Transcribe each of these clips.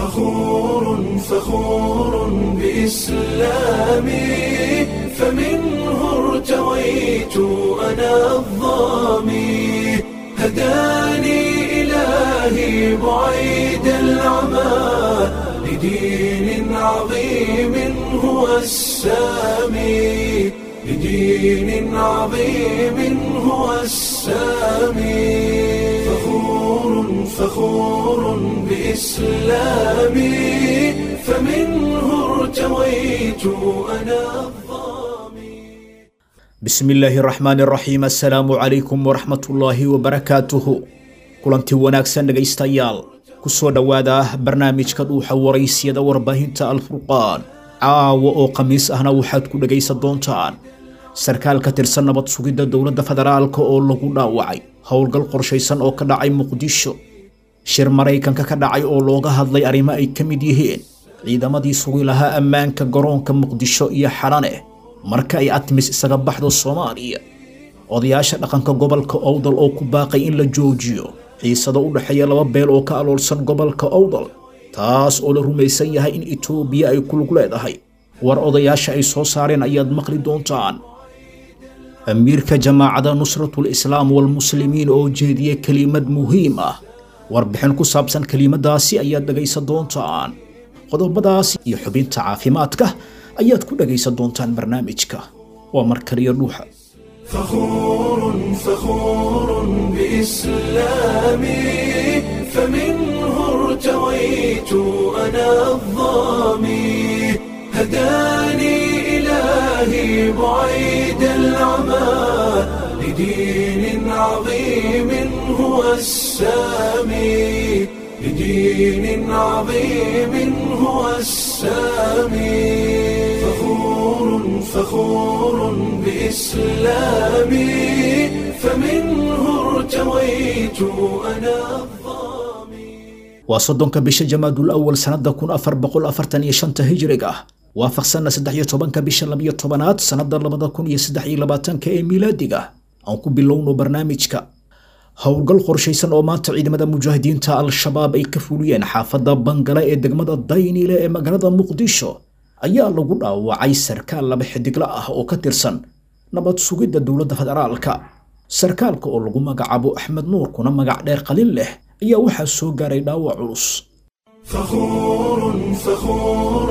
فخور فخور بإسلامي فمنه ارتويت أنا الظامي هداني إلهي بعيد العمى لدين عظيم هو السامي لدين عظيم هو السامي فخور فخور بإسلامي فمنه ارتويت أنا الظامي bismi illaahi raxmaani raxiim assalaamu calaykum waraxmatullaahi wabarakaatuhu kulanti wanaagsan dhegaystayaal ku soo dhowaada barnaamijka dhuuxa waraysyada warbaahinta alfurqaan caawa oo khamiis ahna waxaad ku dhegaysan doontaan sarkaal ka tirsan nabad sugidda dowladda federaalka oo lagu dhaawacay howlgal qorshaysan oo ka dhacay muqdisho shir maraykanka ka dhacay oo looga hadlay arrimo ay ka mid yihiin ciidamadii sugi lahaa ammaanka garoonka muqdisho iyo xalane marka ay atmis isaga baxdo soomaaliya odayaasha dhaqanka gobolka owdal oo ku baaqay in la joojiyo xiisado u dhexeeya laba beel oo ka aloolsan gobolka owdal taas oo la rumaysan yahay in itoobiya ay ku lug leedahay war odayaasha ay soo saareen ayaad maqli doontaan amiirka jamaacada nusratul islaam walmuslimiin oo jeediya kelimad muhiim ah warbixin ku saabsan kelimadaasi ayaad dhegaysan doontaan qodobadaas iyo xubinta caafimaadka ayaad ku dhegaysan doontaan barnaamijka waa mar kaliya dhuuxa فخور فخور بإسلامي فمنه ارتويت أنا الظامي هداني إلهي بعيد العمى لدين عظيم هو السامي لدين عظيم هو السامي فخور فخور بإسلامي فمنه ارتويت أنا الظامي waa soddonka bisha jamaadul awal sannada kun afar boqol afartan iyo shanta hijriga ah waafaqsanna saddex iyo tobanka bisha labiyo tobanaad sannada labada kun iyo saddex iyo labaatanka ee miilaadiga aan ku bilowno barnaamijka howlgal qorshaysan oo maanta ciidamada mujaahidiinta al-shabaab ay ka fuliyeen xaafadda bangale ee degmada dayniile ee magaalada muqdisho ayaa lagu dhaawacay sarkaal laba xidigla ah oo ka tirsan nabad sugidda dowladda federaalka sarkaalka oo lagu magacaabo axmed nuur kuna magac dheer qalin leh ayaa waxaa soo gaaray dhaawac culus فخور فخور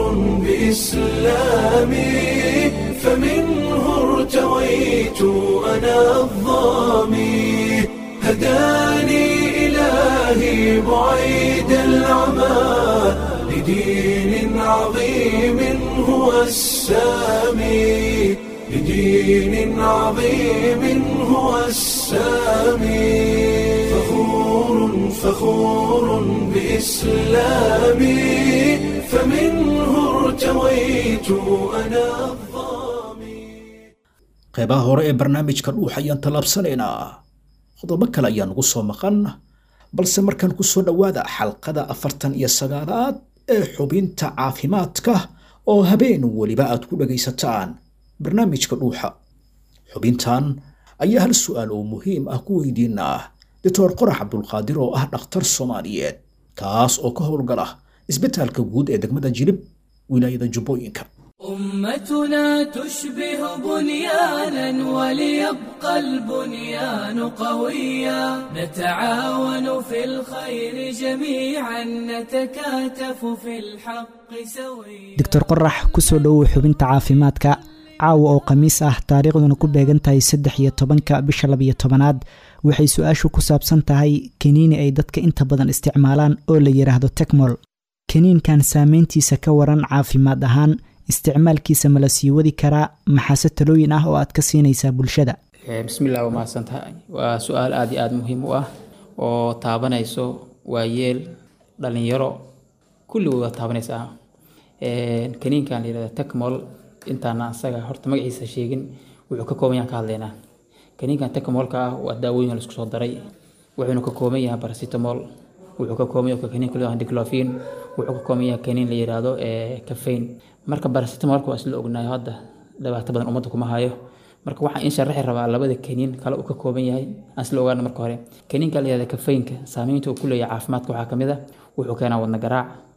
بإسلامي فمنه ارتويت أنا الظامي هداني إلهي بعيد العمى لدين عظيم هو السامي لدين عظيم هو السامي فخور فخور بإسلامي فمنه ارتويت أنا الظامي qeybaha hore ee barnaamijka dhuux ayaan tallaabsanaynaa qodobo kale ayaa nugu soo maqan balse markaan ku soo dhowaada xalqada afartan iyo sagaalaad ee xubinta caafimaadka oo habeen weliba aad ku dhagaysataan barnaamijka dhuuxa xubintan ayaa hal su'aal oo muhiim ah ku weydiinaa doctor qorax cabdulqaadir oo ah dhakhtar soomaaliyeed kaas oo ka howlgala isbitaalka guud ee degmada jilib wilaayada jubbooyinka أمتنا تشبه بنيانا وليبقى البنيان قويا نتعاون في الخير جميعا نتكاتف في الحق سويا doctor qorax kusoo dhowow xubinta caafimaadka caawa oo khamiis ah taariikhduna ku beegan tahay saddex iyo tobanka bisha labiyo tobanaad waxay su-aashu ku saabsan tahay kaniini ay dadka inta badan isticmaalaan oo la yidhaahdo tekmol kaniinkan saameyntiisa ka waran caafimaad ahaan isticmaalkiisa ma la sii wadi karaa maxaase talooyin ah oo aad ka siinaysaa bulshada bismillaah waa mahadsantahay waa su-aal aada iyo aada muhiim u ah oo taabanayso waayeel dhalinyaro kulligood waa taabanaysaa kaniinkan la yihahda tekmol intaana asaga horta magaciisa sheegin wuxuu ka kooban yahan ka hadlaynaa kaniinkan tekmolka ah waa daawooyin la isku soo daray wuxuuna ka kooban yahay paracetamol wuxuu ka kooban yahay kaniin kale diclofin wuxuu ka kooban yahay kaniin la yiraahdo caffeine marka paracetamolka waa isla ognahay hadda dhibaato badan ummadda kuma hayo marka waxaan in sharaxi rabaa labada kaniin kale uu ka kooban yahay aan isla ogaana marka hore kaniinka la yihahda kafeynka saameynta uu ku leeyahay caafimaadka waxaa kamid ah wuxuu keenaa wadna garaac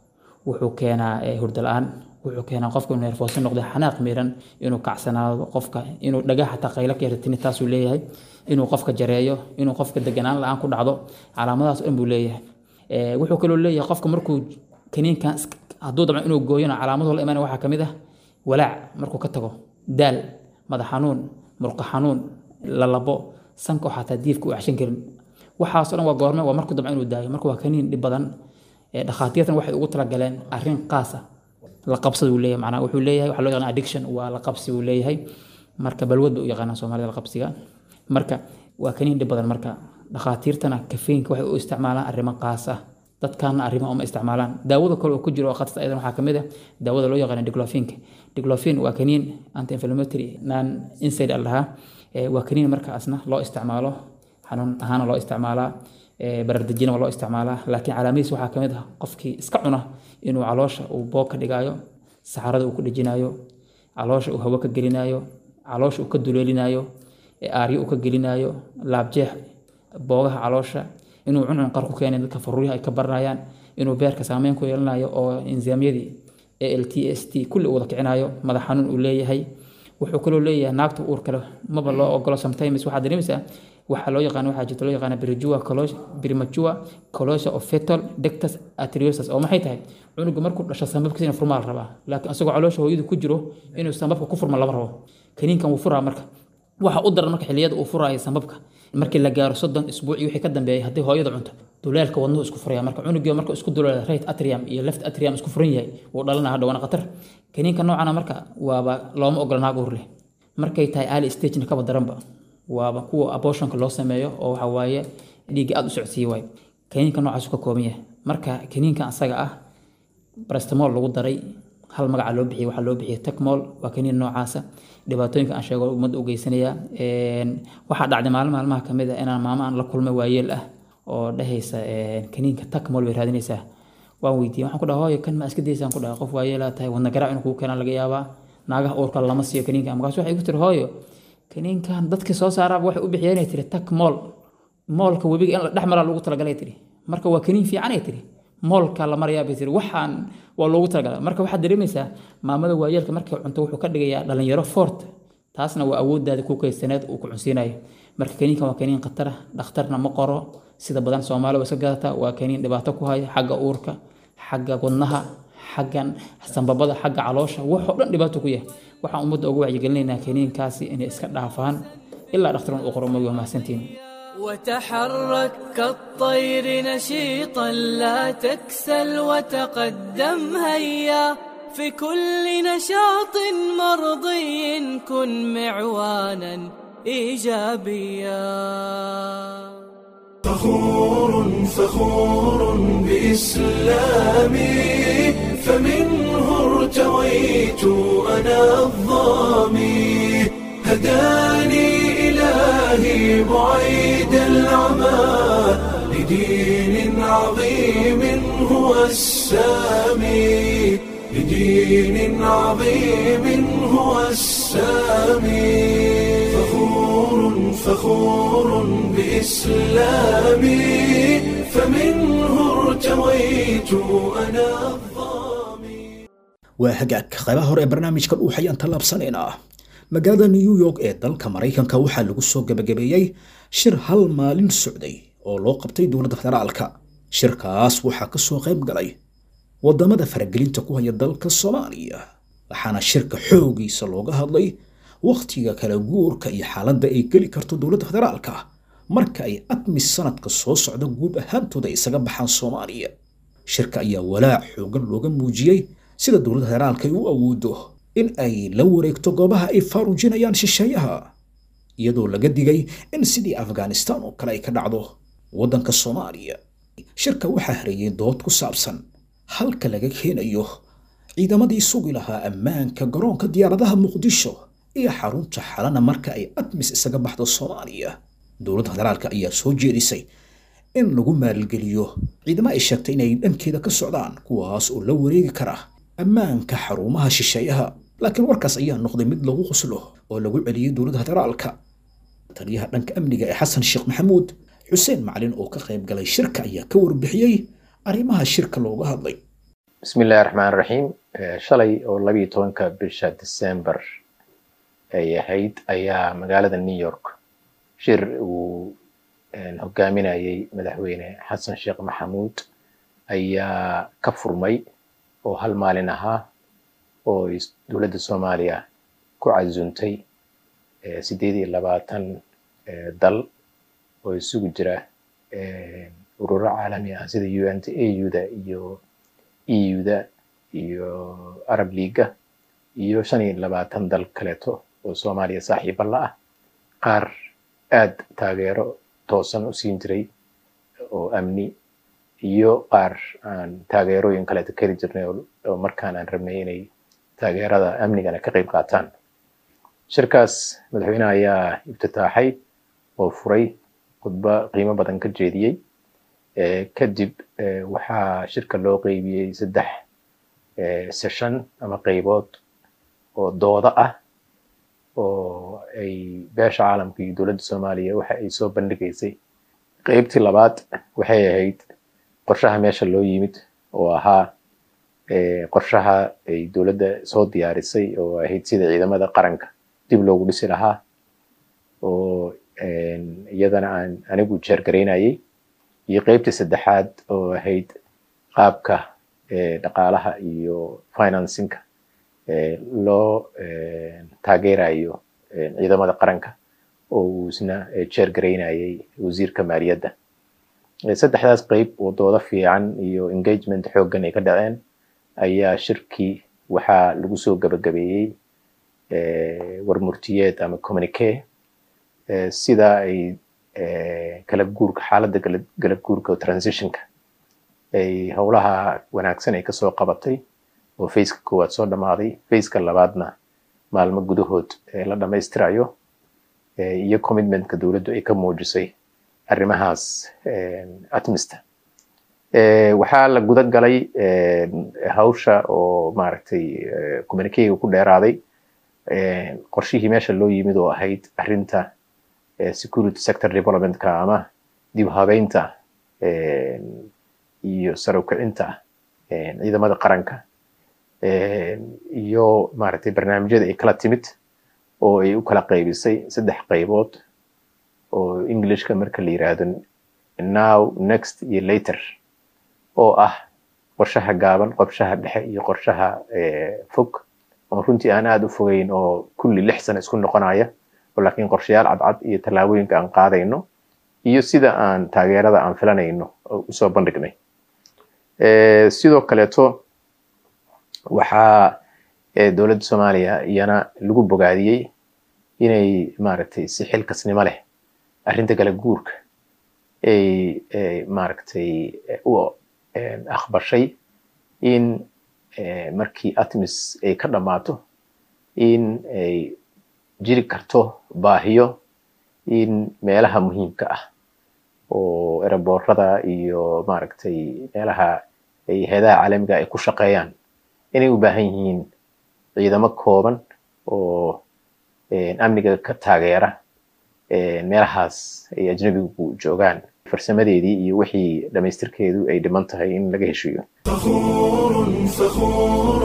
wuxuu keenaa eh, hurdo la-aan wuxuu keenaa qofka inuu neerfooso noqdo xanaaq miran inuu kacsanaado qofka inuu dhagaha xataa qaylo ka yartini taasuu leeyahay inuu qofka jareeyo inuu qofka deganaan la-aan ku dhacdo calaamadahaas oo dhan buu leeyahay Eh, wuxuu kaloo leeyahay qofka markuu kaniinkan iska- hadduu dabcan inuu gooyona calaamadu la imaanaya waxaa ka mid ah walaac markuu ka tago daal madax xanuun murqa xanuun lalabo sanka oo xataa diifka u acshan karin waxaasoo dhan waa goorme waa markuu dabcan inuu daayo marka waa kaniin dhib badan Eh, dhakhaatiirtan waxay ugu talagaleen arrin qaasa la qabsada uu leeyahay macnaa wuxuu leeyahay waxaa loo yaqaan addiction waa la qabsi uu leeyahay marka balwad bay u yaqaanaa soomaalida la qabsiga marka waa kaniin dhib badan marka dhakhaatiirtana kafeynka waxay u isticmaalaan arrimo qaas ah dadkaana arrimo uma isticmaalaan daawada kale oo ku jiro oo khatarta ayadan waxaa kamid ah daawada loo yaqaano diglofinka diglofin waa kaniin anti inflammatory non inside al dhahaa Eh, waa kaniin markaasna loo isticmaalo xanuun ahaana loo isticmaalaa eh, barardejina waa loo isticmaalaa laakiin calaamadiis waxaa kamid ah qofkii iska cuna inuu caloosha uu boog ka dhigayo saxarada uu ku dhejinayo caloosha uu hawo ka gelinayo caloosha uu ka duleelinayo ee aaryo uu ka gelinayo laabjeex boogaha caloosha inuu cuncun qar ku keenay dadka faruuryaha ay ka baranayaan inuu beerka saameyn ku yeelanayo oo enzyamyadii alt s t kulli uu wada kicinayo madax xanuun uu leeyahay wuxuu kaloo leeyahay naagta uur kale maba loo ogolo sometimes waxaa dareemaysaa waxaa loo yaqaan waxaa jirta loo yaqaana brijua primajua colosha of fetal dectus arteriosus oo maxay tahay cunuga markuu dhasho sambabkiisa inuu furmaa la rabaa laakiin asagoo caloosha hooyadu ku jiro inuu sambabka ku furma lama rabo kaniinkan wuu furaa marka waxa u daran marka xilliyada uu furaayo sambabka markii la gaaro soddon isbuuc iyo wixii ka dambeeyay haddii hooyada cunto duleelka wadnuhu isku furaya marka cunugii marka isku duleela right atrium iyo left atrium isku furan yahay wuu dhalana hadha waana khatar kaniinka noocana marka waaba looma ogola naag uur leh markay tahay early stagena kaba daranba waaba kuwa abortionka loo sameeyo oo waxa waaye dhiigga aada u socodsiiye waay kaniinka noocaas ka kooban yahay marka kaniinka asaga ah brastamol lagu daray hal magaca loo bixiyay waxaa loo bixiyay tacmol waa kaniin noocaasa dhibaatooyinka aan sheego ummadda u geysanaya waxaa dhacday maalin maalmaha ka mid ah inaan maamo aan la kulmay waayeel ah oo dhehaysa kaniinka tacmol bay raadinaysaa waan weydiiyey waxaan ku dhaha hooyo kan ma iska daysaan ku dhaha qof waayeelaa tahay wadna garaac inuu kugu keenaa laga yaabaa naagaha uurka lama siiyo kaniinka markaas waxay igu tiri hooyo kaniinkan dadkii soo saaraaba waxay u bixiyeen ay tiri tacmol moolka webiga in la dhex maraa loogu talagalay tiri marka waa kaniin fiican ay tiri moolka la marayaa bay tiri waxaan waa loogu talagalay marka waxaad dareemaysaa maamada waayeelka markay cunto wuxuu ka dhigayaa dhalinyaro fort taasna waa awooddaada ku kaysaneed uu ku cunsiinayo marka kaniinkan waa kaniin khatar ah dhakhtarna ma qoro sida badan soomaali waa iska gadataa waa kaniin dhibaato ku haya xagga uurka xagga wadnaha xaggan sambabada xagga caloosha waxoo dhan dhibaato ku yahay waxaan ummadda ugu wacyigelinaynaa kaniinkaasi inay iska dhaafaan ilaa dhakhtarun uu qoro magi waa mahadsantiin وتحرك كالطير نشيطا لا تكسل وتقدم هيا في كل نشاط مرضي كن معوانا ايجابيا فخور فخور بإسلامي فمنه ارتويت أنا الظامي هداني إلهي بعيد العمى لدين عظيم هو السامي لدين عظيم هو السامي فخور فخور بإسلامي فمنه ارتويت أنا الظامي waa hagaag qaybaha hore ee barnaamijka dhuux ayaan tallaabsanaynaa magaalada new york ee dalka maraykanka waxaa lagu soo gebagabeeyey shir hal maalin socday oo loo qabtay dowladda federaalka shirkaas waxaa ka soo qayb galay waddamada faragelinta ku haya dalka soomaaliya waxaana shirka xoogiisa looga hadlay wakhtiga kala guurka iyo xaaladda ay geli karto dowladda federaalka marka ay admis sanadka soo socda guud ahaantooda ay isaga baxaan soomaaliya shirka ayaa walaac xoogan looga muujiyey sida dowladda federaalka ay u awoodo in ay la wareegto goobaha ay faarujinayaan shisheeyaha iyadoo laga digay in sidii afghanistan oo kale ay ka dhacdo waddanka soomaaliya shirka waxaa hareeyey dood ku saabsan halka laga keenayo ciidamadii sugi lahaa ammaanka garoonka diyaaradaha muqdisho iyo xarunta xalana marka ay admis isaga baxdo soomaaliya dowladda federaalka ayaa soo jeedisay in lagu maalgeliyo ciidamo ay sheegtay inay dhankeeda ka socdaan kuwaas oo la wareegi kara ammaanka xarumaha shisheeyaha laakiin warkaas ayaa noqday mid lagu qoslo oo lagu celiyey dowladda federaalka taliyaha dhanka amniga ee xasan sheekh maxamuud xuseen macalin oo ka qayb galay shirka ayaa ka warbixiyey arrimaha shirka looga hadlay bismi illahi raxmaan raxiim shalay oo labiiyo tobanka bisha december ay ahayd ayaa magaalada new york shir uu hogaaminayay madaxweyne xasan sheekh maxamuud ayaa ka furmay oo hal maalin ahaa oo dowladda soomaaliya ku casuuntay sideed iyo labaatan dal oo isugu jira ururo caalami ah sida u n t a u-da iyo eu-da iyo arab leaga iyo shan iyo labaatan dal kaleeto oo soomaaliya saaxiiba la ah qaar aad taageero toosan u siin jiray oo amni iyo qaar aan taageerooyin kaleeto keli jirnay oo markaan aan rabnay inay taageerada amnigana ka qayb qaataan shirkaas madaxweyneha ayaa ibtitaaxay oo furay khudbo qiimo badan ka jeediyey kadib waxaa shirka loo qeybiyey saddex session ama qeybood oo dooda ah oo ay beesha caalamka iyo dowladda soomaaliya waxa ay soo bandhigaysay qeybtii labaad waxay ahayd qorshaha meesha loo yimid oo ahaa qorshaha ay dowladda soo diyaarisay oo ahayd sida ciidamada qaranka dib loogu dhisi lahaa oo iyadana aan anigu jeergaraynayay iyo qeybtii saddexaad oo ahayd qaabka dhaqaalaha iyo financinka loo taageerayo ciidamada qaranka oo uu isna jeergaraynayay wasiirka maaliyadda saddexdaas qeyb oo doodo fiican iyo engagement xooggan ay ka dhaceen ayaa shirkii waxaa lagu soo gabagabeeyey warmurtiyeed ama communique sida ay kala guurka xaaladda galab guurka oo transitionka ay howlaha wanaagsan ay kasoo qabatay oo faceka koowaad soo dhammaaday faceka labaadna maalmo gudahood la dhammaystirayo iyo commitmentka dowladdu ay ka muujisay arrimahaas atmista waxaa la guda galay hawsha oo maaragtay communicega ku dheeraaday qorshihii meesha loo yimid oo ahayd arrinta security sector developmentka ama dib habeynta iyo sare ukicinta ciidamada qaranka iyo maaragtay barnaamijyada ay kala timid oo ay u kala qaybisay saddex qaybood oo englishka marka la yiraahdo now next iyo later oo ah qorshaha gaaban qorshaha dhexe iyo qorshaha fog oo runtii aan aada u fogeyn oo kulli lix sano isku noqonaya oo laakiin qorshayaal cadcad iyo tallaabooyinka aan qaadayno iyo sida aan taageerada aan filanayno usoo bandhignay sidoo kaleeto waxaa dowladda soomaaliya iyana lagu bogaadiyey inay maaragtay si xilkasnimo leh arrinta kala guurka ay maaragtay u aqbashay in markii atmis ay ka dhammaato in ay jiri karto baahiyo in meelaha muhiimka ah oo eraboorada iyo maaragtay meelaha ay heedaha caalamiga ay ku shaqeeyaan inay u baahan yihiin ciidamo kooban oo amniga ka taageera meelahaas ay ajnabigu joogaan farsamadeedii iyo wixii dhammaystirkeedu ay dhiman tahay in laga heshiiyo فخور فخور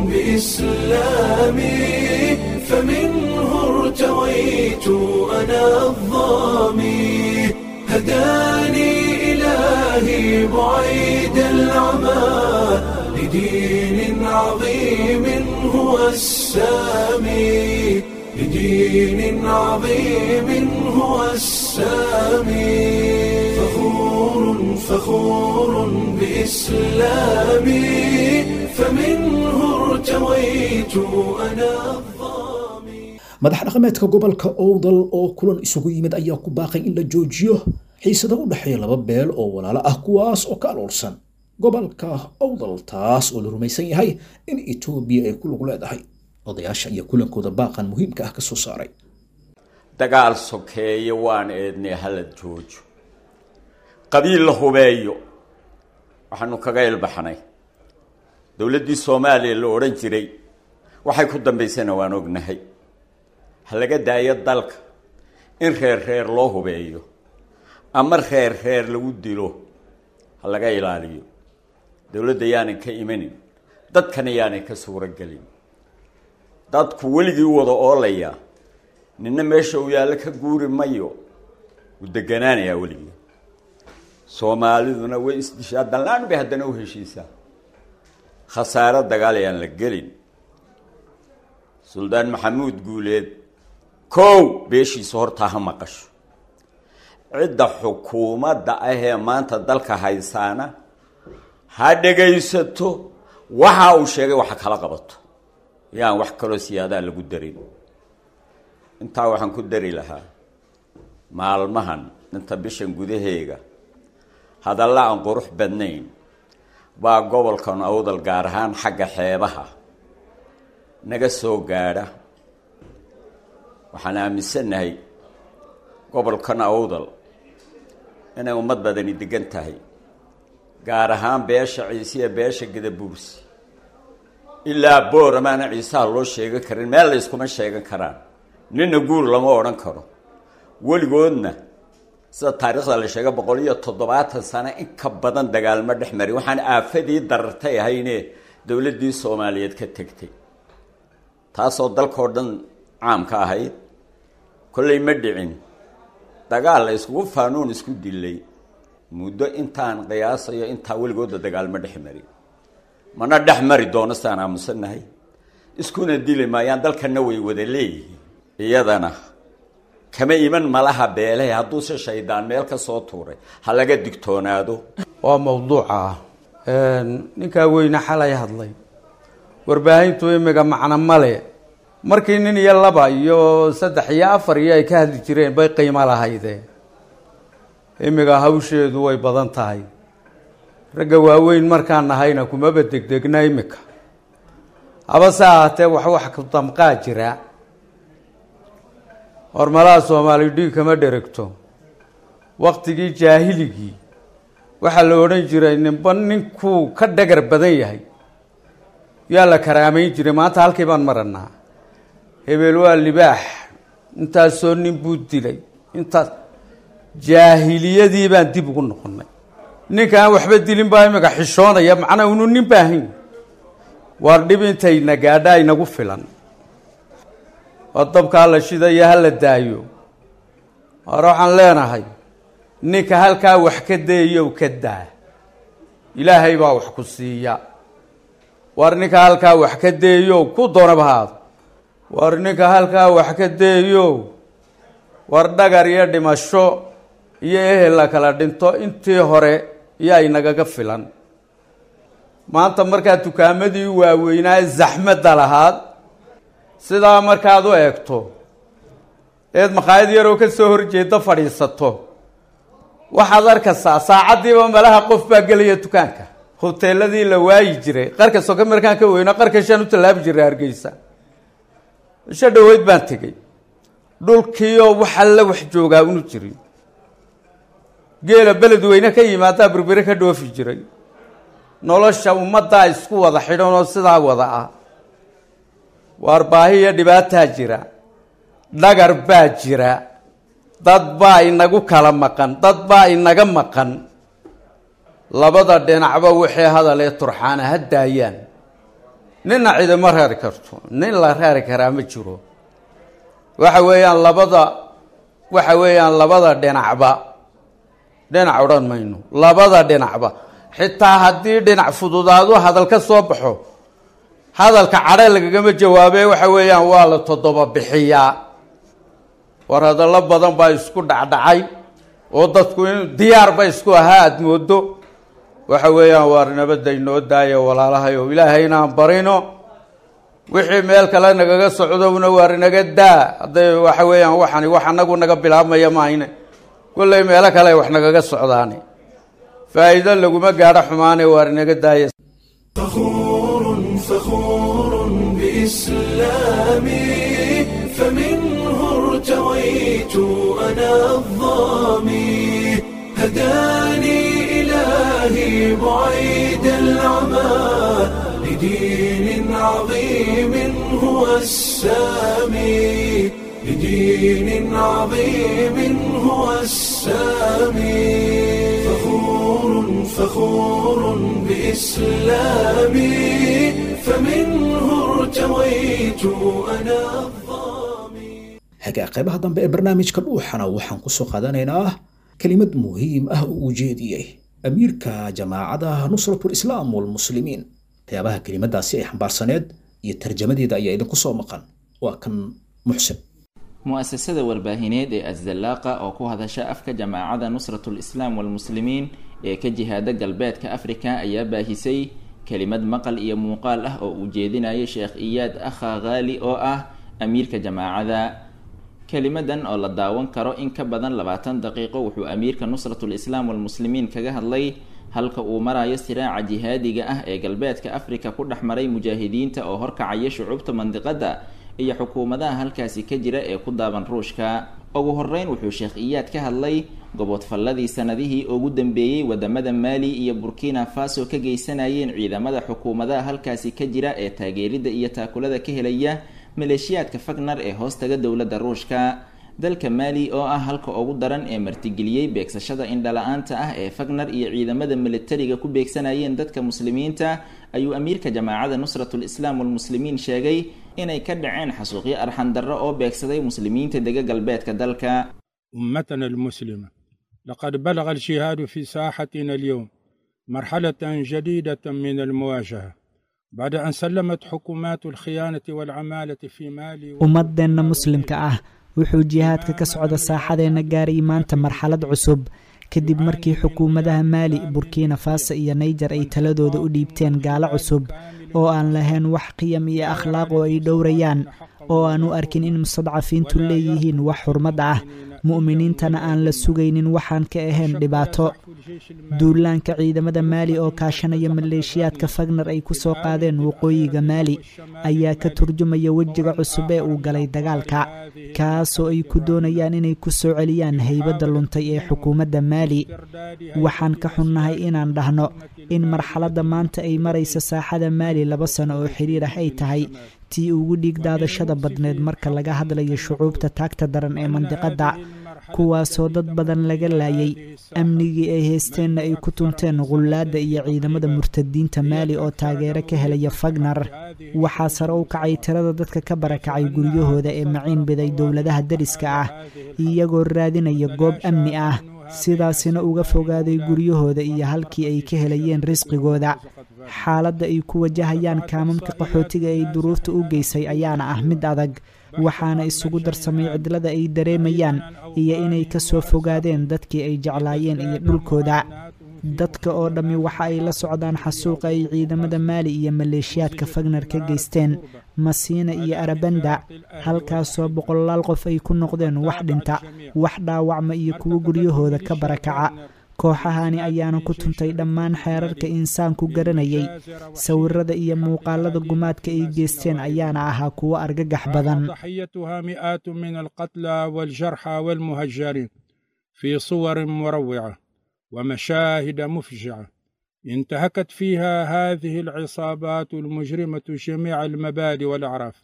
بإسلامي فمنه ارتويت أنا الظامي هداني إلهي بعيد العمى لدين عظيم هو السامي لدين عظيم هو السامي فخور فخور بإسلامي فمنه ارتويت أنا الظامي madax dhaqameedka gobolka owdal oo kulan isugu yimid ayaa ku baaqay in la joojiyo xiisada u dhexeeya laba beel oo walaalo ah kuwaas oo ka aloolsan gobolka owdal taas oo la rumaysan yahay in etoobiya ay ku lug leedahay odayaasha iyo kulankooda baaqan muhiimka ah ka soo saaray dagaal sokeeye waan eednay hala joojo qabiil la hubeeyo waxaanu kaga ilbaxnay dowladdii soomaaliya la odhan jiray waxay ku dambaysana waan ognahay ha laga daayo dalka in reer reer loo hubeeyo ama reer reer lagu dilo ha laga ilaaliyo dowladda yaanan ka imanin dadkan ayaanay ka suuro gelin dadku weligii wada oolaya nina meesha uu yaallo ka guuri mayo wuu deganaanayaa weligii soomaaliduna way isdishaa danlaan bay haddana u heshiisaa khasaaro dagaal ayaan la gelin suldaan maxamuud guuleed kow beeshiisa hortaa ha maqasho cidda xukuumadda ahee maanta dalka haysaana ha dhegaysato waxa uu sheegay waxa kala qabato yaan wax kaloo siyaadaa lagu darin intaa waxaan ku dari lahaa maalmahan inta bishan gudaheega hadalla aan qurux badnayn baa gobolkan awdal gaar ahaan xagga xeebaha naga soo gaadha waxaan aaminsannahay gobolkan awdal inay ummad badani degan tahay gaar ahaan beesha ciisiya beesha gadabuursi ilaa boor amaana ciisaha loo sheegan karin meel la yskuma sheegan karaan nina guur lama odhan karo weligoodna sida taariikhda la sheega boqol iyo toddobaatan sano in ka badan dagaalmo dhex mari waxaan aafadii darartay ahayne dowladdii soomaaliyeed ka tegtay taasoo dalkao dhan caam ka ahayd kollay ma dhicin dagaal la iskugu faanuun isku dilay muddo intaan qiyaasayo intaa weligooda dagaalmo dhex mari mana dhex mari doono sidaan aamusannahay iskuna dili maayaan dalkana way wada leeyihiin iyadana kama iman malaha beelehe hadduuse shaydaan meel ka soo tuuray ha laga digtoonaado waa mawduuca ah ninkaa weyne xalay hadlay warbaahintu imiga macno male markii nin iyo laba iyo saddex iyo afar iyo ay ka hadli jireen bay qiimo lahaydee imiga hawsheedu way badan tahay ragga waaweyn markaan nahayna kumaba degdegna imika habase ahaatee wax wax ku damqaa jira hormalaha soomaali dhiig kama dheregto waktigii jaahiligii waxaa la odhan jiray ninba ninkuu ka dhagar badan yahay yaa la karaameyn jiray maanta halkii baan maranaa hebel waa libaax intaasoo nin buu dilay intaas jaahiliyadii baan dib ugu noqonay ninka aan waxba dilin baa imika xishoonaya macnaa unu nin baahayn waar dhib intayna gaadha inagu filan oo dabkaa la shidayo hala daayo hore waxaan leenahay ninka halkaa wax ka dayayow ka daa ilaahay baa wax ku siiya war ninka halkaa wax ka dayayow ku doonaba haado war ninka halkaa wax ka dayayow war dhagar iyo dhimasho iyo ehel la kala dhinto intii hore yaa inagaga filan maanta markaad dukaamadii waaweynaa zaxmadda lahaad sidaa markaad u eegto eed makhaayad yaroo ka soo horjeeda fadhiisato waxaad arkaysaa saacaddiiba malaha qof baa gelaya dukaanka hoteeladii la waayi jiray qarka soka markaan ka weyno qarka shaan u tallaabi jiray hargeysa isho dhaweyd baan tegey dhulkiioo wax alla wax joogaa unu jirin geela beled weyne ka yimaadaa berbere ka dhoofi jiray nolosha ummaddaa isku wada xidhan oo sidaa wada ah waar baahi iyo dhibaataa jira dhagar baa jira dad baa inagu kala maqan dad baa inaga maqan labada dhinacba wixii hadalee turxaana ha daayaan ninna cidima reeri karto nin la reeri karaa ma jiro waxa weeyaan labada waxa weeyaan labada dhinacba dhinac odhan mayno labada dhinacba xitaa haddii dhinac fududaadu hadal ka soo baxo hadalka cadhe lagagama jawaabe waxa weeyaan waa la toddoba bixiyaa war hadallo badan baa isku dhacdhacay oo dadku in diyaar ba isku ahaa aada moodo waxa weeyaan waar nabadda inoo daaya walaalahay oo ilaahay inaan barino wixii meel kale nagaga socdowna waar inaga daa hadday waxa weeyaan waxani wax anagu naga bilaabmaya maahine kollay meelo kale wax nagaga socdaane faa'iido laguma gaadho xumaane waar inaga daaya فخور فخور بإسلامي فمنه ارتويت أنا الظامي هداني إلهي بعيد العمى لدين عظيم هو السامي لدين عظيم هو السامي فخور فخور بإسلامي رأيت أنا الظامي hagaa qaybaha dambe ee barnaamijka dhuuxana waxaan ku soo qaadanaynaa kelimad muhiim ah oo uu jeediyey amiirka jamaacada nusratu lislaam walmuslimiin waxyaabaha kelimadaasi ay xambaarsaneed iyo tarjamadeeda ayaa idinku soo maqan waa kan muxsin mu'asasada warbaahineed ee asdalaaqa oo ku hadasha afka jamaacada nusratul islaam walmuslimiin ee ka jihaada galbeedka afrika ayaa baahisay kelimad maqal iyo muuqaal ah oo uu jeedinayay sheekh iyaad akha khaali oo ah amiirka jamaacada kelimadan oo la daawan karo in ka badan labaatan daqiiqo wuxuu amiirka nusratul islaam walmuslimiin kaga hadlay halka uu marayo siraaca jihaadiga ah ee galbeedka afrika ku dhex maray mujaahidiinta oo horkacaya shucuubta mandiqada iyo xukuumadaha halkaasi ka jira ee ku daaban ruushka ugu horeyn wuxuu sheekh iyaad ka hadlay gobodfalladii sanadihii ugu dambeeyey wadamada maali iyo burkina faso ka geysanayeen ciidamada xukuumadaha halkaasi ka jira ee taageerida iyo taakulada ka helaya maleeshiyaadka fagnar ee hoostaga dowladda ruushka dalka maali oo ah halka ugu daran ee martigeliyey beegsashada indhala-aanta ah ee fagnar iyo ciidamada militariga ku beegsanayeen dadka muslimiinta ayuu amiirka jamaacada nusratul islaam walmuslimiin sheegay inay ka dhaceen xasuuqyo arxandarro oo beegsaday muslimiinta dega galbeedka dalka أمتنا المسلمة لقد بلغ الجهاد في ساحتنا اليوم مرحلة جديدة من المواجهة بعد أن سلمت حكومات الخيانة والعمالة في مالي ummadeenna muslimka ah wuxuu jihaadka ka socda saaxadeenna gaaray maanta marxalad cusub kadib markii xukuumadaha maali burkina faso iyo naijer ay taladooda u dhiibteen gaalo cusub oo aan lahayn wax qiyam iyo akhlaaq oo ay dhowrayaan oo aan u arkin in mustadcafiintu leeyihiin wax xurmad ah mu'miniintana aan la sugaynin waxaan ka ahayn dhibaato duulaanka ciidamada maali oo kaashanaya maleeshiyaadka fagnar ay ku soo qaadeen waqooyiga maali ayaa ka turjumaya wejiga cusub ee uu galay dagaalka kaasoo ay ku doonayaan inay ku soo celiyaan haybadda luntay ee xukuumadda maali waxaan ka xunnahay inaan dhahno in marxaladda maanta ay maraysa saaxada maali laba sano oo xiriir ah ay tahay tii ugu dhiig daadashada badneed marka laga hadlayo shucuubta taagta daran ee mandiqadda kuwaasoo dad badan laga laayay amnigii ay haysteenna ay ku tunteen qullaadda iyo ciidamada murtadiinta maali oo taageero ka helaya fagnar waxaa sare u kacay tirada dadka ka barakacay guryahooda ee maciin biday dowladaha dariska ah iyagoo raadinaya goob amni ah sidaasina uga fogaaday guryahooda iyo halkii ay ka helayeen risqigooda xaaladda ay ku wajahayaan kaamamka qaxootiga ay duruufta u geysay ayaana ah mid adag waxaana isugu darsamay cidlada ay dareemayaan iyo inay ka soo fogaadeen dadkii ay jeclaayeen iyo dhulkooda dadka oo dhammi waxa ay la socdaan xasuuqa ay ciidamada maali iyo maleeshiyaadka fagnar ka geysteen masiina iyo arabanda halkaasoo boqolaal qof ay ku noqdeen wax dhinta wax dhaawacma iyo kuwo guryahooda ka barakaca kooxahani ayaana ku tuntay dhammaan xeerarka insaanku garanayay sawirada iyo muuqaalada gumaadka ay geysteen ayaana ahaa kuwo argagax badan ضحيتها مئات من القتلى والجرحى والمهجرين في صور مروعة ومشاهد مفجعة انتهكت فيها هذه العصابات المجرمة جميع المبادئ والأعراف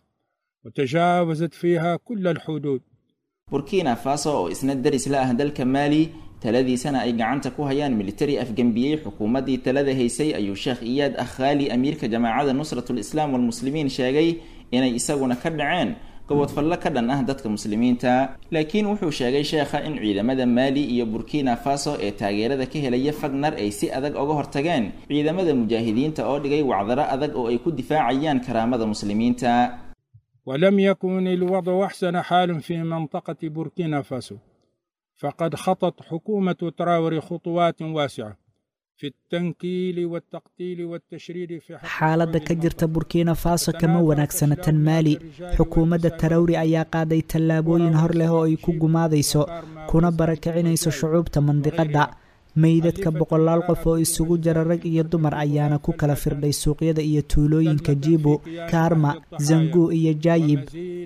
وتجاوزت فيها كل الحدود burkina faso oo isna daris la ah dalka maali taladiisana ay gacanta ku hayaan militari afgembiyey xukuumaddii talada haysay ayuu sheekh iyaad akhaali amiirka jamaacada nusratul islaam walmuslimiin sheegay inay isaguna ka dhaceen gobodfallo ka dhan ah dadka muslimiinta laakiin wuxuu sheegay sheekha in ciidamada maali iyo burkina faso ee taageerada ka helaya fagnar ay si adag oga hortageen ciidamada mujaahidiinta oo dhigay wacdaro adag oo ay ku difaacayaan karaamada muslimiinta ولم يكن الوضع أحسن حال في منطقة بوركينا فاسو فقد خطت حكومة تراوري خطوات واسعة في التنكيل والتقتيل والتشريد في حق xaaladda ka jirta burkina faso kama wanaagsana tan maali xukuumadda tarawri ayaa qaaday tallaabooyin hor leh oo ay ku gumaadayso kuna barakacinayso shucuubta mandiqadda meydadka boqolaal qof oo isugu jira rag iyo dumar ayaana ku kala firdhay suuqyada iyo tuulooyinka jibo karma zangu iyo jaayib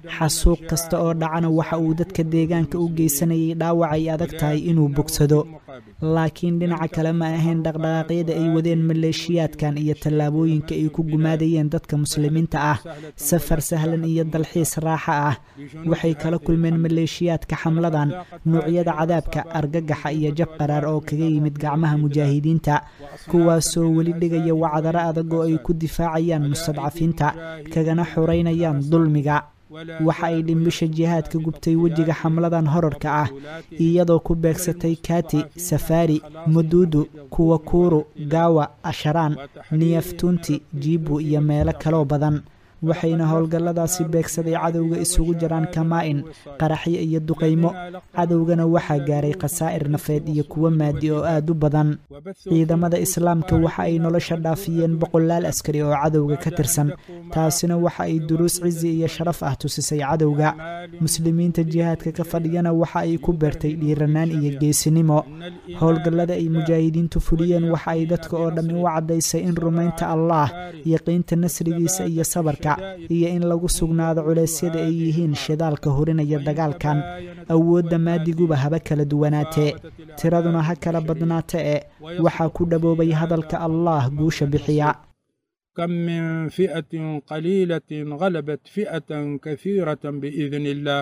xasuuq kasta oo dhacana waxa uu dadka deegaanka u geysanayay dhaawac ay adag tahay inuu bogsado laakiin dhinaca kale ma ahayn dhaqdhaqaaqyada ay wadeen maleeshiyaadkan iyo tallaabooyinka ay ku gumaadayeen dadka muslimiinta ah safar sahlan iyo dalxiis raaxa ah waxay kala kulmeen maleeshiyaadka xamladan nuucyada cadaabka argagaxa iyo jab qaraar oo kaga yimid gacmaha mujaahidiinta kuwaasoo weli dhigaya wacdaro adag oo ay ku difaacayaan mustadcafiinta kagana xoreynayaan dulmiga waxa ay dhimbisha jihaadka gubtay wejiga xamladan horarka ah iyadoo ku beegsatay kati safari muduudu kuwakuru gaawa asharaan niyaftunti jibu iyo meelo kaloo badan waxayna howlgalladaasi beegsaday cadowga isugu jiraan kamaa-in qaraxyo iyo duqaymo cadowgana waxaa gaaray khasaa'ir nafeed iyo kuwo maadi oo aad u badan ciidamada islaamka waxa ay nolosha dhaafiyeen boqolaal askari oo cadowga ka tirsan taasina waxa ay duruus cizi iyo sharaf ah tusisay cadowga muslimiinta jihaadka ka fadhiyana waxa ay ku beertay dhiiranaan iyo geesinimo howlgallada ay mujaahidiintu fuliyeen waxa ay dadka oo dhammi u caddaysay in rumaynta allaah yaqiinta nasrigiisa iyo sabarka iyo in lagu sugnaado culeysyada ay yihiin shidaalka hurinaya dagaalkan awoodda maadiguba haba kala duwanaatee tiraduna ha kala badnaata ee waxaa ku dhaboobay hadalka allaah guusha bixiya كم من فئة قليلة غلبت فئة كثيرة بإذن الله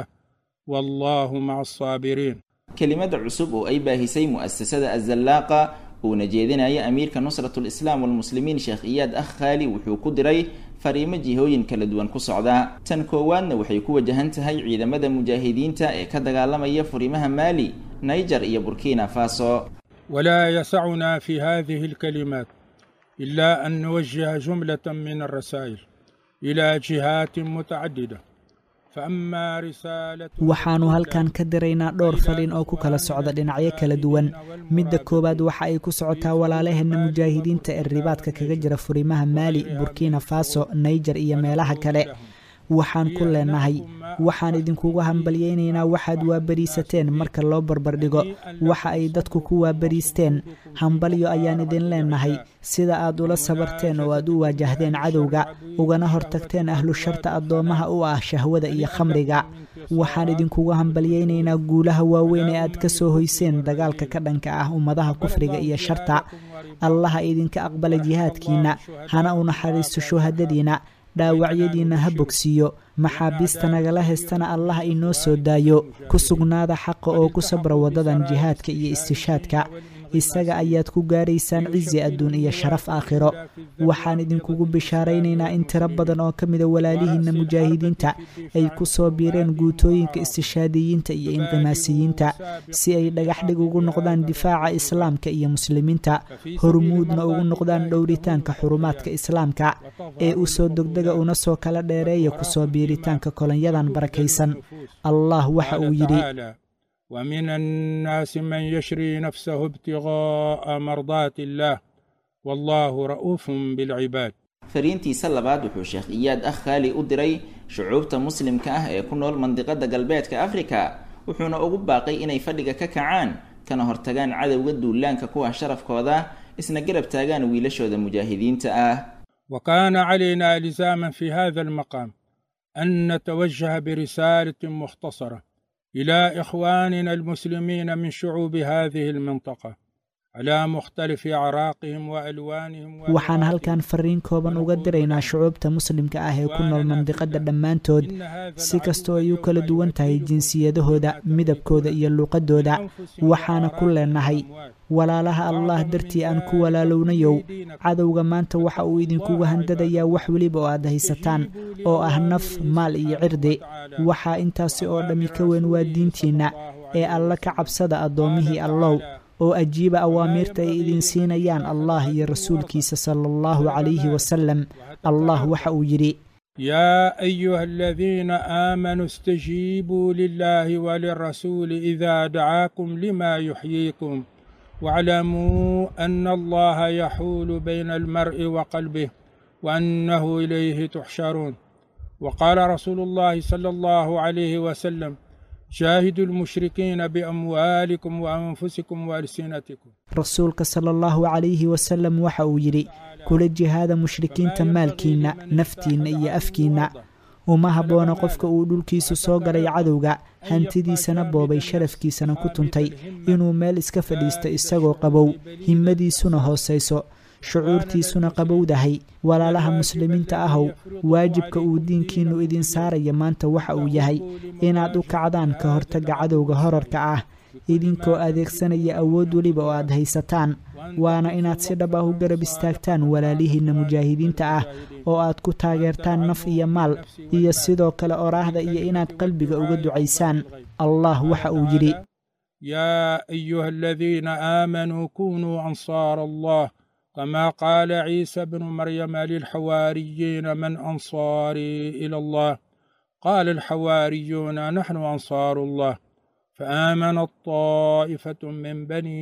والله مع الصابرين kelimada cusub oo ay baahisay mu'asasada azallaaqa uuna jeedinaya amiirka nusratul islaam walmuslimiin sheekh iyaad akh khaali wuxuu ku diray fariimo jihooyin kala duwan ku socda tan koowaadna waxay ku wajahan tahay ciidamada mujaahidiinta ee ka dagaalamaya furimaha maali naiger iyo burkina faso ولا يسعنا في هذه الكلمات إلا أن نوجه جملة من الرسائل إلى جهات متعددة فأما رسالة waxaannu halkan ka diraynaa dhowr faliin oo ku kala socda dhinacyo kala duwan midda koowaad waxa ay ku socotaa walaalaheenna mujaahidiinta ee ribaadka kaga jira furimaha maali burkina faso naiger iyo meelaha kale waxaan ku leenahay waxaan idinkugu hambalyaynaynaa waxaad waabariisateen marka loo barbardhigo waxa ay dadku ku waabariisteen hambalyo ayaan idin leenahay sida aad ula sabarteen oo aad u waajahdeen cadowga ugana hortagteen ahlu sharta addoommaha u ah shahwada iyo khamriga waxaan idinkugu hambalyaynaynaa guulaha waaweyn ee aad ka soo hoyseen dagaalka ka dhanka ah ummadaha kufriga iyo sharta allaha idinka aqbala jihaadkiinna hana u naxariisto shuhadadiina dhaawacyadiinna ha bogsiiyo maxaabiista nagala haystana allah inoo soo daayo ku sugnaada xaqa oo ku sabra waddadan jihaadka iyo istishaadka isaga ayaad ku gaaraysaan cizi adduun iyo sharaf aakhiro waxaan idinkugu bishaaraynaynaa in tiro badan oo ka mida walaalihiinna mujaahidiinta ay ku soo biireen guutooyinka istishaadiyiinta iyo inqimaasiyiinta si ay dhagaxdhig ugu noqdaan difaaca islaamka iyo muslimiinta hormuudna ugu noqdaan dhowritaanka xurumaadka islaamka ee u soo degdega una soo kala dheereeya kusoo biiritaanka kolonyadan barakaysan allah waxa uu yidhi ومن الناس من يشري نفسه ابتغاء مرضات الله والله رؤوف بالعباد fariintiisa labaad wuxuu sheekh iyaad akh khaali u diray shucuubta muslimka ah ee ku nool mandiqada galbeedka afrika wuxuuna ugu baaqay inay fadhiga ka kacaan kana hortagaan cadowga duulaanka kuwa sharafkooda isna garab taagaan wiilashooda mujaahidiinta ah وكان علينا لزاما في هذا المقام أن نتوجه برسالة مختصرة إلى إخواننا المسلمين من شعوب هذه المنطقة على مختلف أعراقهم وألوانهم waxaan halkan fariin kooban uga diraynaa shucuubta muslimka ah ee ku nool mandiqada dhammaantood si kastoo ay u kala duwan tahay jinsiyadahooda midabkooda iyo luuqadooda waxaana ku leenahay walaalaha allah dartii aan ku walaalownayow cadowga maanta waxa uu idinkugu handadayaa wax weliba oo aad haysataan oo ah naf maal iyo cirdi waxaa intaasi oo dhammi ka weyn waa diintiinna ee alla ka cabsada addoommihii allow oo ajiiba awaamiirta ay idin siinayaan allah iyo rasuulkiisa sala allahu calayhi wasalam allah waxa uu yidhi يا أيها الذين آمنوا استجيبوا لله وللرسول إذا دعاكم لما يحييكم واعلموا أن الله يحول بين المرء وقلبه وأنه إليه تحشرون وقال رسول الله صلى الله عليه وسلم شاهدوا المشركين بأموالكم وأنفسكم وألسنتكم rasuulka sala allahu calayhi wasalam waxa uu yidhi kula jihaada mushrikiinta maalkiinna naftiinna iyo afkiinna uma habboona qofka uu dhulkiisu soo galay cadowga hantidiisana boobay sharafkiisana ku tuntay inuu meel iska fadhiisto isagoo qabow himmadiisuna hoosayso shucuurtiisuna qabowdahay walaalaha muslimiinta ahow waajibka uu diinkiinnu idin saaraya maanta waxa uu yahay inaad u kacdaan ka hortagga cadowga horarka ah idinkoo adeegsanaya awood weliba oo aad haysataan waana inaad si dhab ah u garab istaagtaan walaalihiinna mujaahidiinta ah oo aad ku taageertaan naf iyo maal iyo sidoo kale oraahda iyo inaad qalbiga uga ducaysaan allah waxa uu yidhi يا أيها الذين آمنوا كونوا أنصار الله كما قال عيسى بن مريم للحواريين من أنصاري إلى الله قال الحواريون نحن أنصار الله فآمنت طائفة من بني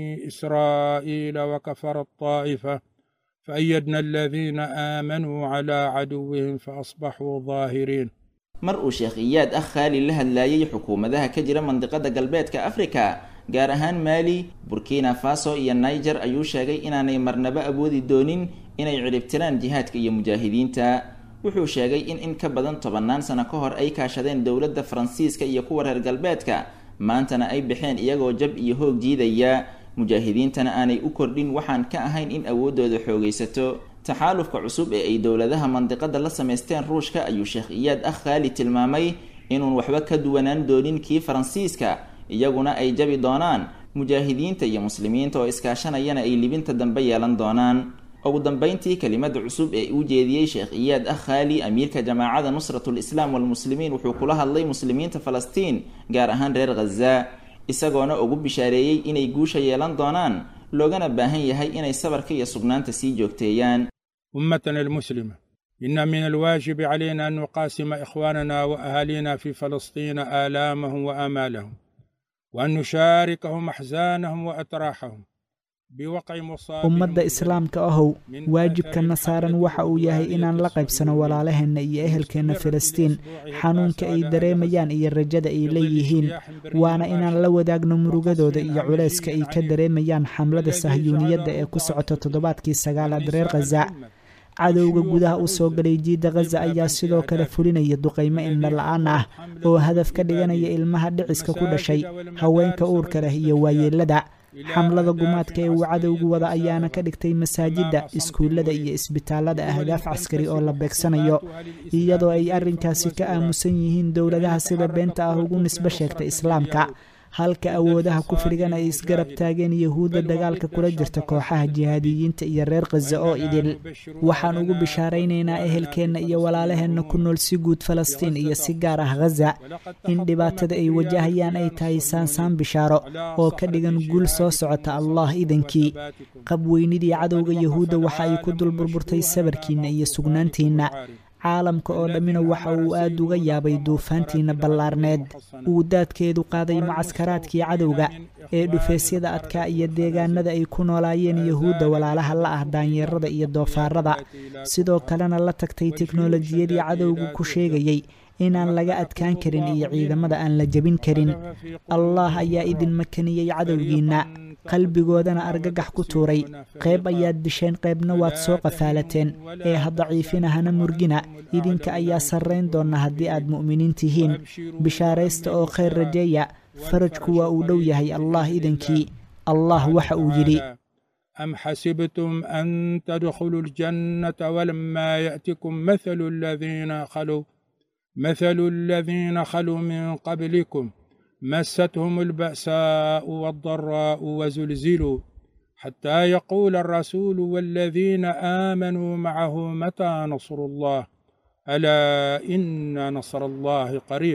إسرائيل وكفرت طائفة فأيدنا الذين آمنوا على عدوهم فأصبحوا ظاهرين mar uu sheekh iyaad ah khaali la hadlaayay xukuumadaha ka jira mandiqada galbeedka afrika gaar ahaan maali burkina faso iyo niger ayuu sheegay inaanay marnaba awoodi doonin inay ciribtiraan jihaadka iyo mujaahidiinta wuxuu sheegay in in ka badan tobannaan sano ka hor ay kaashadeen dowladda faransiiska iyo kuwa reer galbeedka maantana ay baxeen iyagoo jab iyo hoog jiidaya mujaahidiintana aanay u kordhin waxaan ka ahayn in awooddooda xoogaysato taxaalufka cusub ee ay dowladaha mandiqada la samaysteen ruushka ayuu sheekh iyaad ah khaali tilmaamay inuun waxba ka duwanaan doonin kii faransiiska iyaguna ay jabi doonaan mujaahidiinta iyo muslimiinta oo iskaashanayana ay libinta dambe yeelan doonaan ugu dambeyntii kelimada cusub ee uu jeediyey sheekh iyaad ah khaali amiirka jamaacada nusratul islaam walmuslimiin wuxuu kula hadlay muslimiinta falastiin gaar ahaan reer khaza isagoona ugu bishaareeyey inay guusha yeelan doonaan loogana baahan yahay inay sabarka iyo sugnaanta sii joogteeyaan أمتنا المسلمة إن من الواجب علينا أن نقاسم إخواننا وأهالينا في فلسطين آلامهم وآمالهم وأن نشاركهم أحزانهم وأتراحهم بوقع مصاب ummadda islaamka ahow waajibkana saaran waxa uu yahay inaan la qaybsano walaalaheenna iyo ehelkeenna filistiin xanuunka ay dareemayaan iyo rajada ay leeyihiin waana inaan la wadaagno murugadooda iyo culayska ay ka dareemayaan xamlada sahyuuniyadda ee ku socota toddobaadkii sagaalaad reer khaza cadowga gudaha u soo galay jiidda khaza ayaa sidoo kale fulinaya duqaymo indha la-aan ah oo hadaf ka dhiganaya ilmaha dhiciska ku dhashay haweenka uurka leh iyo waayeelada xamlada gumaadka ee uu cadowgu wada ayaana ka dhigtay masaajidda iskuullada iyo isbitaalada ahdaaf caskari oo la beegsanayo iyadoo ay arrinkaasi ka aamusan yihiin dowladaha sida beenta ah ugu nisbo sheegta islaamka halka awoodaha kufrigan ay isgarab taageen yahuudda dagaalka kula jirta kooxaha jihaadiyiinta iyo reer khaza oo idil waxaan ugu bishaaraynaynaa ehelkeenna iyo walaalaheenna ku nool si guud falastiin iyo si gaar ah khaza in dhibaatada ay wajahayaan ay tahay saansaan bishaaro oo ka dhigan guul soo socota allah idankii qabweynidii cadowga yahuudda waxa ay ku dul burburtay sabarkiinna iyo sugnaantiinna caalamka oo dhammina waxa uu aad uga yaabay duufaantiina ballaarneed uu daadkeedu qaaday mucaskaraadkii cadowga ee dhufeesyada adkaa iyo deegaanada ay ku noolaayeen yahuudda walaalaha la ah daanyeerada iyo doofaarada sidoo kalena la tagtay teknolojiyadii cadowgu ku sheegayey inaan laga adkaan karin iyo ciidamada aan la jebin karin allah ayaa idin makaniyey cadowgiinna qalbigoodana argagax ku tuuray qayb ayaad disheen qaybna waad soo qafaalateen ee ha daciifina hana murgina idinka ayaa sarrayn doona haddii aad mu'miniin tihiin bishaaraysta oo khayr rajeeya farajku waa uu dhow yahay allah idankii allah waxa uu yidhi أم حسبتم أن تدخلوا الجنة ولما يأتكم مثل الذين خلوا مثل الذين خلوا من قبلكم مستهم البأساء والضراء وزلزلوا حتى يقول الرسول والذين آمنوا معه متى نصر الله ألا إن نصر الله قريب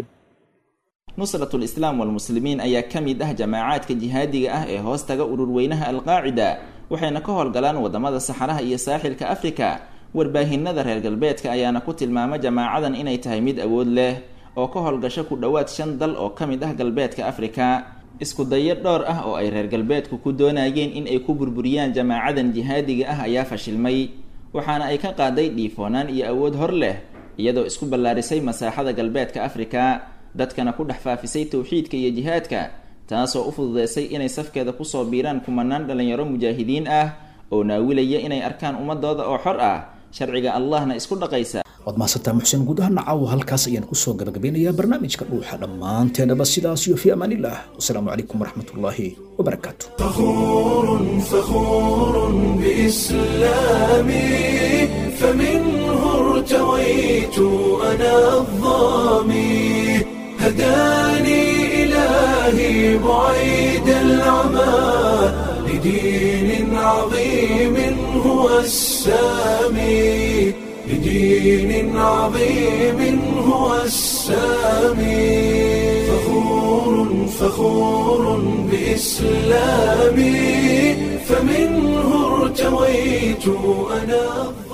nusratu lislaam walmuslimiin ayaa ka mid ah jamaacaadka jihaadiga ah ee hoos taga ururweynaha alqaacida waxayna ka howlgalaan wadamada saxaraha iyo saaxilka afrika warbaahinada reer galbeedka ayaana ku tilmaama jamaacadan inay tahay mid awood leh oo ka howlgasho ku dhowaad shan dal oo ka mid ah galbeedka afrika isku dayo dhowr ah oo ay reer galbeedku ku doonayeen in ay ku burburiyaan jamaacadan jihaadiga ah ayaa fashilmay waxaana ay ka qaaday dhiifoonaan iyo awood hor leh iyadoo isku ballaarisay masaaxada galbeedka afrika dadkana ku dhex faafisay towxiidka iyo jihaadka taasoo u fududeysay inay safkeeda kusoo biiraan kumanaan dhallinyaro mujaahidiin ah oo naawilaya inay arkaan ummadooda oo xor ah sharciga allahna isku dhaqaysa waad mahadsantaa muxseen guud ahaan caawa halkaas ayaan kusoo gabagabeynayaa barnaamijka dhuuxa dhammaanteenaba sidaas iyo fi amaan illah wasalaamu calaykum waraxmatullaahi wabarakaatu فخور فخور بإسلامي فمنه ارتويت أنا الظامي هداني إلهي بعيد العمى لدين عظيم هو السامي لدين عظيم هو السامي فخور فخور بإسلامي فمنه ارتويت أنا